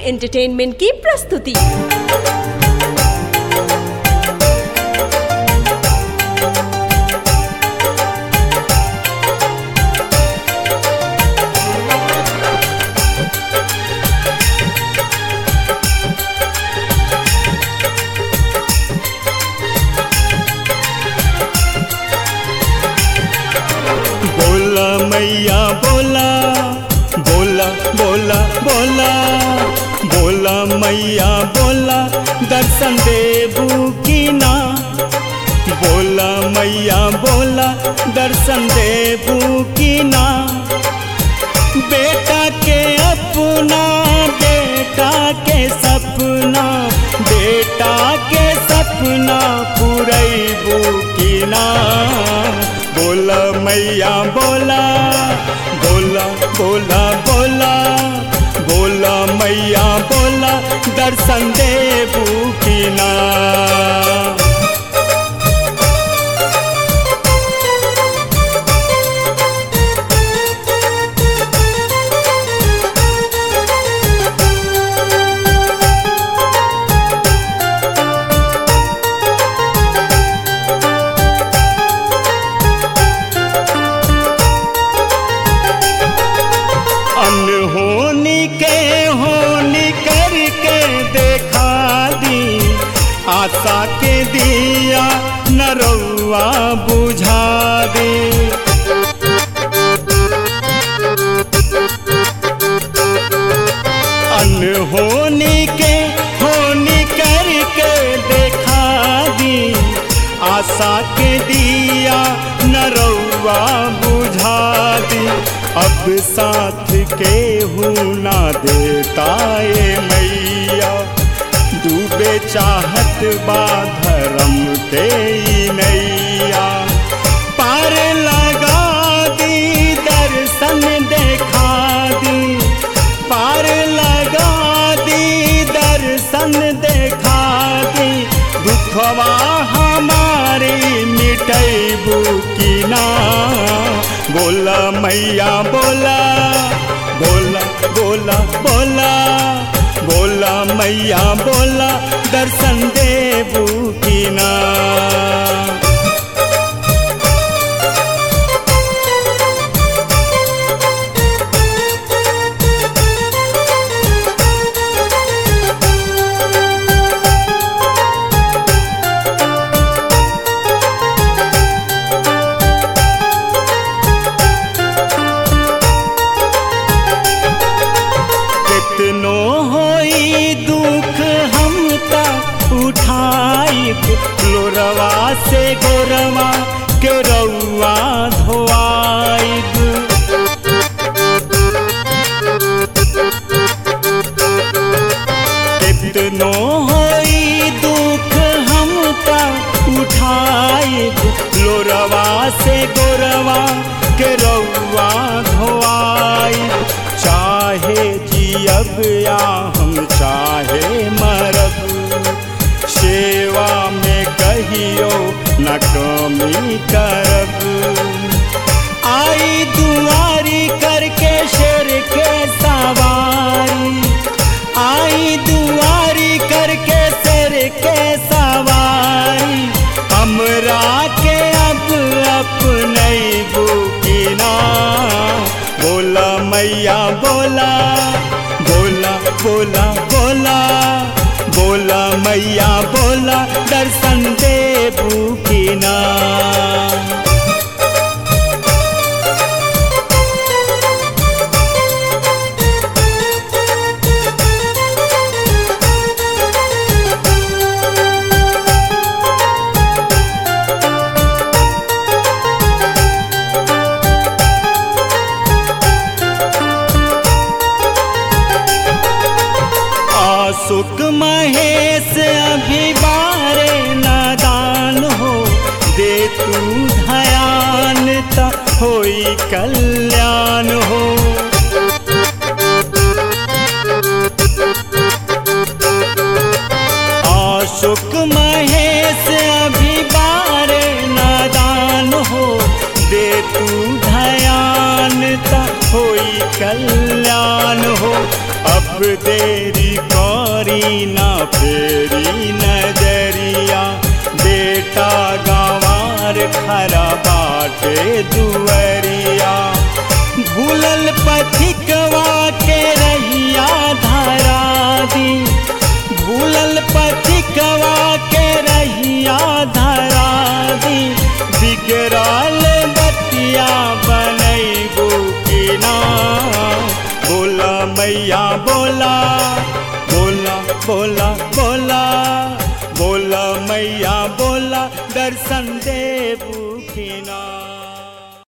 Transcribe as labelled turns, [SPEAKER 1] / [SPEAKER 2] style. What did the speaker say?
[SPEAKER 1] entertainment की प्रस्तुति
[SPEAKER 2] बोला मैया बोला बोला बोला बोला बोला मैया बोला दर्शन देबू की ना बोला मैया बोला दर्शन देबू की ना बेटा के अपना बेटा के सपना बेटा के सपना पुरैबू की ना बोला मैया बोला बोला बोला बोला बोला मैया बोला दर्शन देबू की ना अनहोनी के होनी करके देखा दी आशा के दिया नरौआ बुझा दे अनहोनी के होनी करके देखा दी आशा के दिया नरौआ बुझा दी अब साथ के हूँ ना देता ये मैया डूबे चाहत बा धर्म के ई नैया पार लगा दी दर्शन देखा दी पार लगा दी दर्शन देखा दी दुखवा हमारी मिटैबू की ना बोला मैया बोला बोला बोला बोला बोला मैया बोला दर्शन देबू की ना कितनो होई दुख हम ता उठाई लोरवा से गोरवा के रउआ धोआई कितनो होई दुख हम ता उठाई लोरवा से गोरवा के रउआ धोआई चाहे जियब या हम चाहे मरब सेवा में कहियो न कमी करब आई दुआरी करके शेर के सवारी आई दुआरी करके शेर के सवारी हमरा के अब अपने बुकिना बोला मैया बोला बोला बोला बोला बोला मैया बोला दर्शन देबू की ना आसुक महेश अभी बारे नादान हो दे तू धयान ता होई कल्याण हो आशुक महेश अभी बारे नादान हो दे तू धयान ता होई कल्याण हो अब देरी करी ना फेरी नजरिया बेटा गंवार खरा बाटे दुअरिया भूलल पथिकवा के रहिया धारा दी भूलल पथिकवा के रहिया धारा दी बिगड़ल बतिया बनैबू की ना बोला मैया बोला बोला बोला बोला बोला मैया बोला दर्शन